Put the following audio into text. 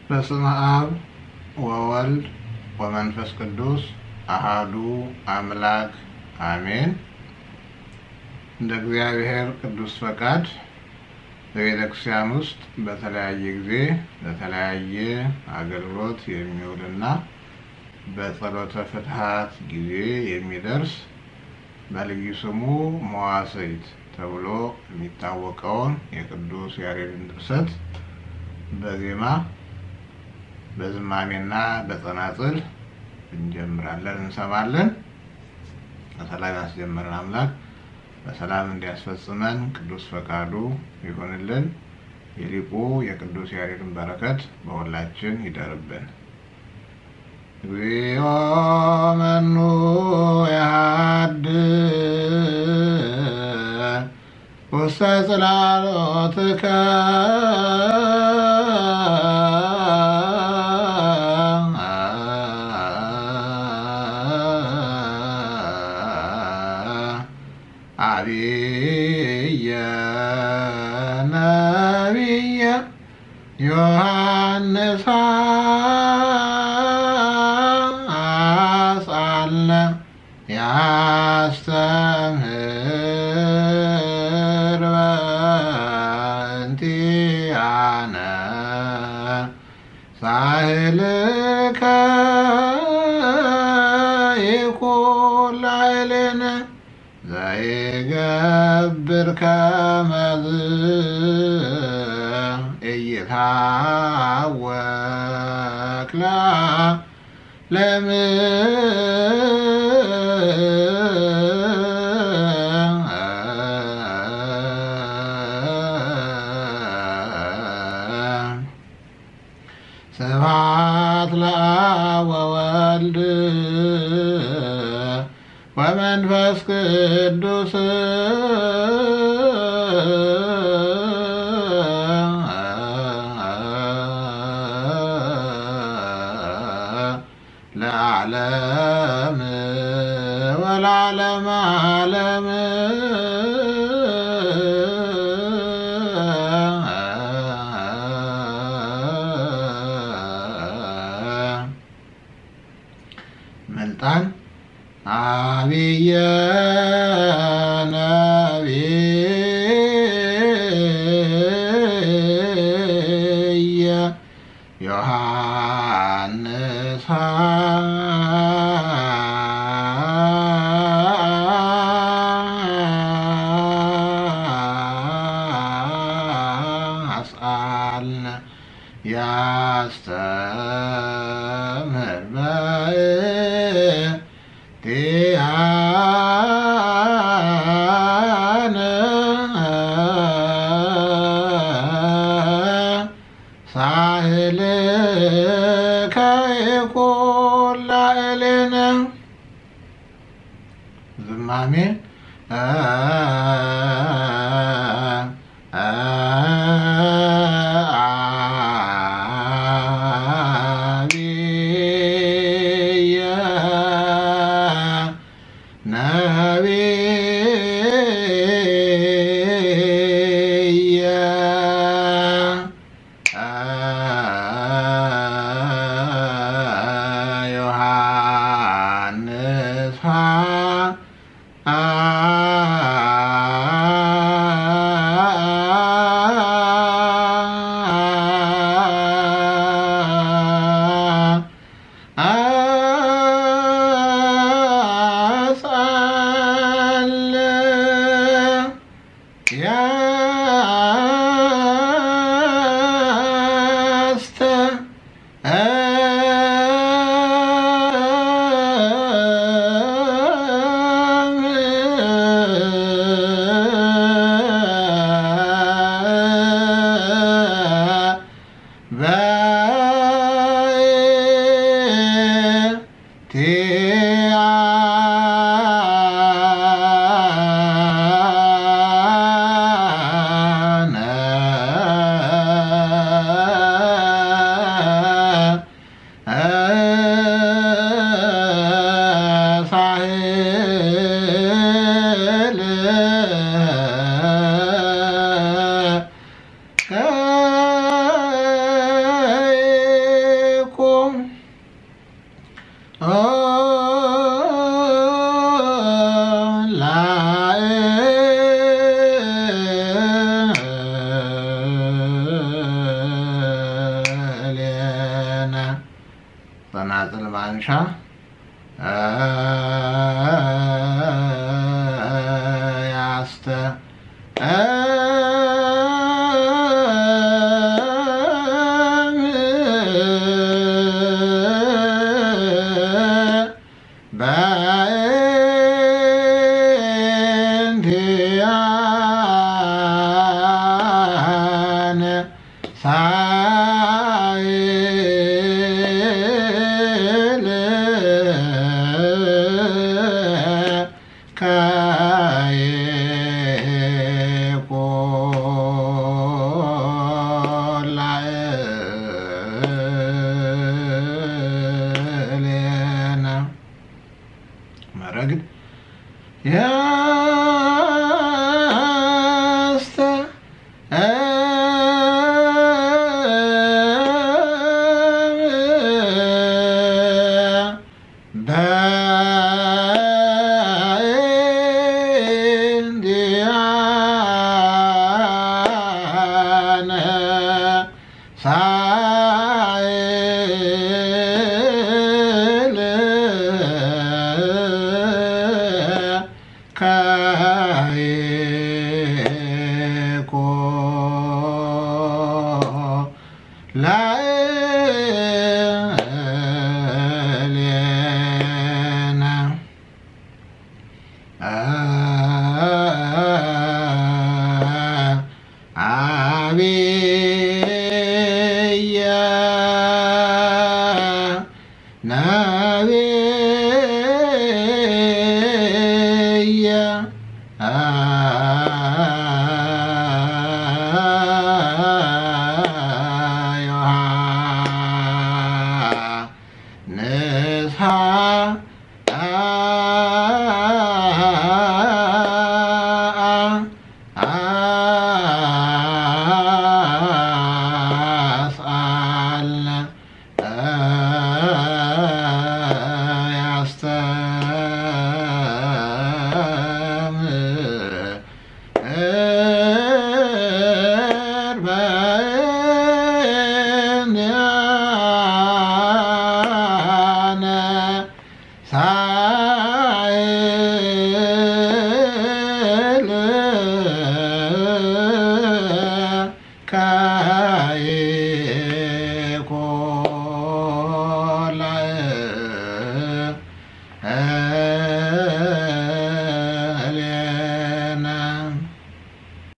በስመ አብ ወወልድ ወመንፈስ ቅዱስ አሃዱ አምላክ አሜን። እንደ እግዚአብሔር ቅዱስ ፈቃድ በቤተ ክርስቲያን ውስጥ በተለያየ ጊዜ ለተለያየ አገልግሎት የሚውልና በጸሎተ ፍትሐት ጊዜ የሚደርስ በልዩ ስሙ መዋሥዕት ተብሎ የሚታወቀውን የቅዱስ ያሬድን ድርሰት በዜማ በዝማሜና በጸናጽል እንጀምራለን፣ እንሰማለን። በሰላም ያስጀመረን አምላክ በሰላም እንዲያስፈጽመን ቅዱስ ፈቃዱ ይሆንልን። የሊቁ የቅዱስ ያሬድን በረከት በሁላችን ይደርብን። እግዚኦ መኑ ያሃድር ውስተ ጽላሎትከ አብየ ነቢየ ዮሐንስ አጽአልነ ያስተምህር በእንቲአነ ሳህልከ ይኩን ላዕሌነ ዘይገብር ከመዝ ኢይታወክ ለዓለሙ ስብሐት ለአብ ወወልድ ወመንፈስ ቅዱስ ለዓለም ወለዓለመ ዓለም መልጣን አብየ ነቢየ ዮሐንስ አጽአልነ ያስተምህር በእንቲአነ ሳህልከ ይኩን ላዕሌነ ዝማሜ አብየ ነቢየ ዮሐንስ አጽአልነ ያስተ ሳህል በእንቲአነ ሳይል ካይቆላእሌነ መረግድ ያስተ በእንዲአነ ሳይል ካይኮ ላእሌነ አብየ ነቢየ ዮሐንስ አስአልነ ያስተምር ሳይል